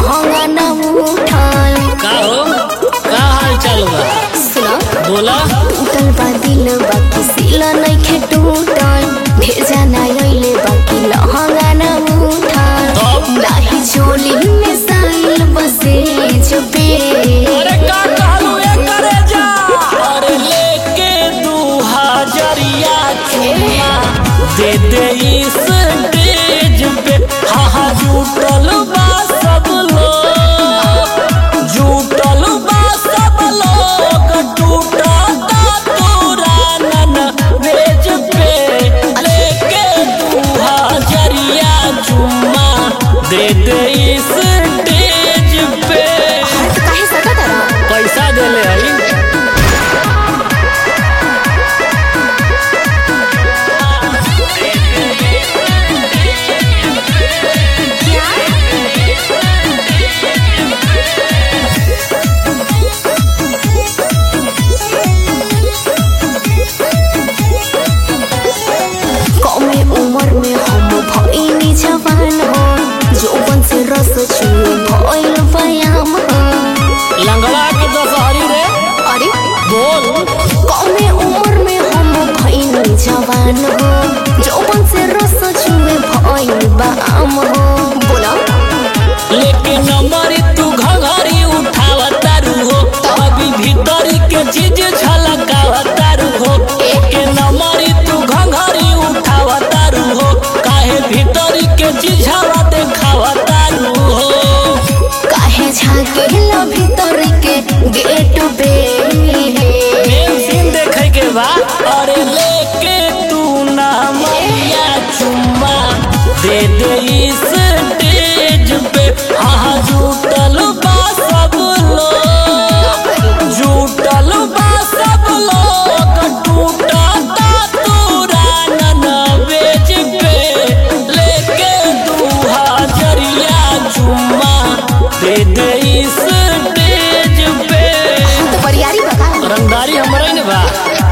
लहंगा न उठल का हो का हाल चाल बा सुनो बोला टूटल बा दिल बाकी सिल नइखे टूटल ढेर जाना अइले बाकी लहंगा न उठल तब? नाही चोली में साइल बसे चुपे अरे का कहलू ए करे जा अरे लेके दू हजरिया चुमा दे दे इस स्टेज पे हा हा जुटल बा सब लोग जुटल बा सब लोग टूटा तुरानन वेज पे लेके दू हजरिया चुमा दे दे इस स्टेज पे हाथ काहे सटत रहा पैसा देले हई कमे उम्र में हम भइनी जवान हो जोबन से रस छुए भइल व्यायाम हो लंगड़ा के दशहरी रे अरे बोल कमे उम्र में हम भइनी जवान हो जोबन से रस छुए भइल व्यायाम हो बोला लेकिन नंबरी तू घघरी उठावतारू हो अभी भीतरी के चीज झलकावतारू हो एक नंबरी तू घघरी उठावतारू हो काहे भीतरी के चीज देखावतारू हो काहे झाके ला भीतर के गेट पे मेन सीन देखे के बा अरे लेके तू ना मैया चुम्मा दे दे इस स्टेज पे हाँ जुटल बा सब लोग जुटल बा सब लोग टूटा तुरानन बेच पे लेके दू हजरिया चुम्मा दे दे इस स्टेज पे हाँ तो बरियारी बता रंगदारी हमरा ने बा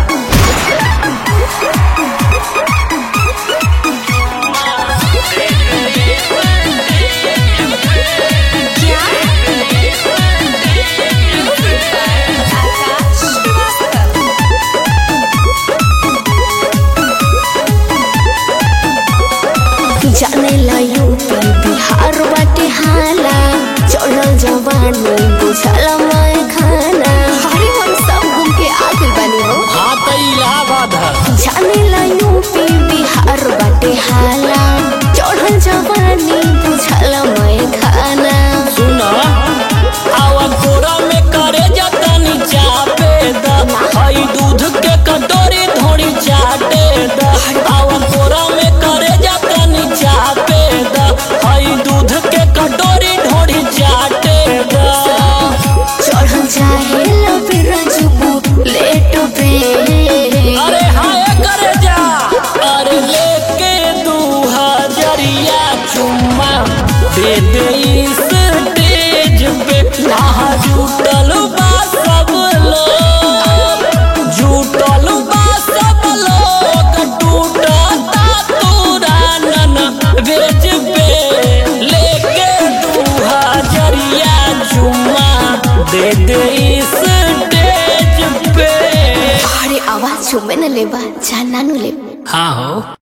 जाने ला यूपी बिहार बाटे हाला चढ़ल जवानी बुझल मैं खाना अरे हम सब घूम के आ गइल बानी हो हाँ तो इलाहाबाद है जाने ला यूपी बिहार बाटे हाला चढ़ल जवानी बुझल मैं खाना सुना आवा कोरा में करे जतनी चापे दा हई दूध के कटोरी धोड़ी चाटे दा आवा कोरा में करे जतनी चापे दा हई दूध के कटोरी ढोड़ी चाटे दा चढ़ल चाहे ला फिर जुबू लेट पे अरे हाय करे जा अरे लेके दू हजरिया चुम्मा दे दे इस स्टेज पे कहाँ जुटल बा सब लोग जुटल बा सब लोग टूटा तुरानन बेच पे लेके दू हजरिया चुम्मा दे दे इस स्टेज पे अरे आवाज छुमे न लेबा जाना नु लेबा हाँ हो